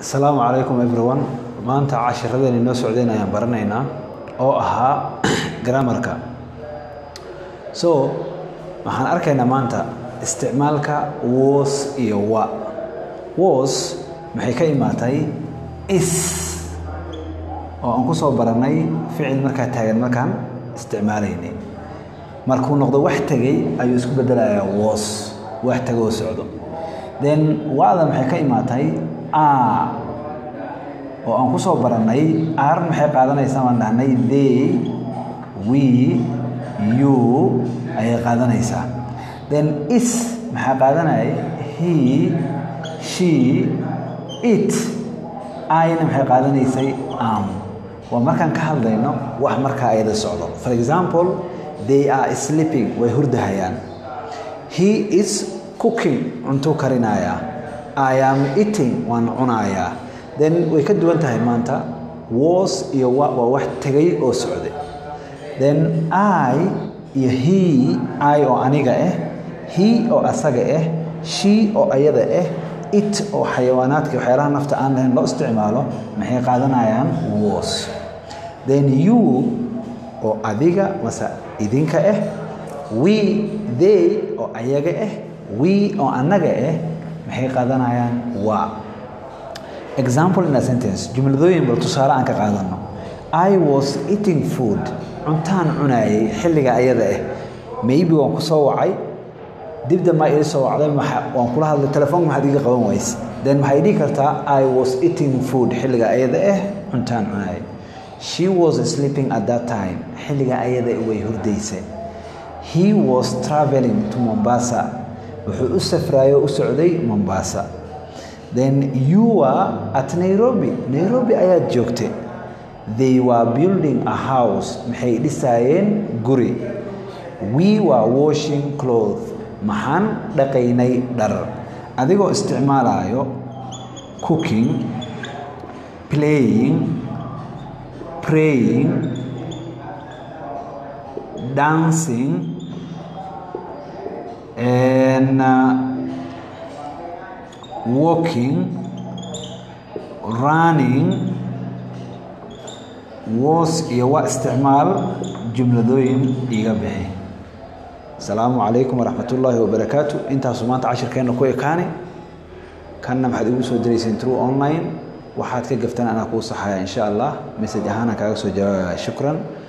asalaamu calaykum everyone maanta cashiradeen inoo socdeen ayaan baranaynaa oo ahaa grammarka so waxaan arkaynaa maanta isticmaalka was iyo wa was maxay ka imaatay is oo aan ku soo barannay ficil markaa taagan markaan isticmaalaynay markuu noqdo wax tegey ayuu isku bedelayaa was wax tegoo socdo then wada maxay ka imaatay a oo aan ku soo barannay ar maxay qaadanaysaa baan dhahnay they we you ayay qaadanaysaa then is maxaa qaadanayay he she it ayna maxay qaadanaysay am waa markaan ka hadlayno wax markaa ayada socdo for example they are sleeping way hurdahayaan he is cooking cuntuu karinayaa i am eating waan cunayaa then way ka duwan tahay maanta was iyo wa waa wax tegay oo socday then i iyo he i oo aniga ah he oo asaga ah she oo ayada ah it oo xayawaanaadka waxyaalaha nafta aan lahayn loo isticmaalo maxay qaadanayaan was then you oo adiga mase idinka ah we they oo ayaga ah we oo annaga ah maxay qaadanayaan waa example in a sentence jumladooyin bal tusaale aan ka qaadano i was eating food cuntaan cunaayay xilliga ayada ah maybe waan ku soo wacay dibda maa ii soo wacday waan kula hadlay telefoonka maxaad iga qaban wayse then maxay dhihi kartaa i was eating food xilliga ayada ah cuntaan cunaayay she was sleeping at that time xilliga ayada way hurdaysay he was traveling to mombasa wuxuu u safraayo u socday mombasa then you were at nairobi nairobi ayaad joogtay they were building a house maxay dhisaayeen guri we were washing cloth maxaan dhaqaynay dhar adigoo isticmaalayo cooking playing praying dancing and uh, walking running was iyo waa isticmaal jumladooyin iga bixi asalaamu calaykum waraxmat ullaahi wabarakaatu intaasu maanta cashirkeenna ku ekaani kanna maxaad igu soo dirayseen true online waxaad ka gaftaan anaa kuu saxaya insha allah message ahaanaan kaaga soo jawaabaya shukran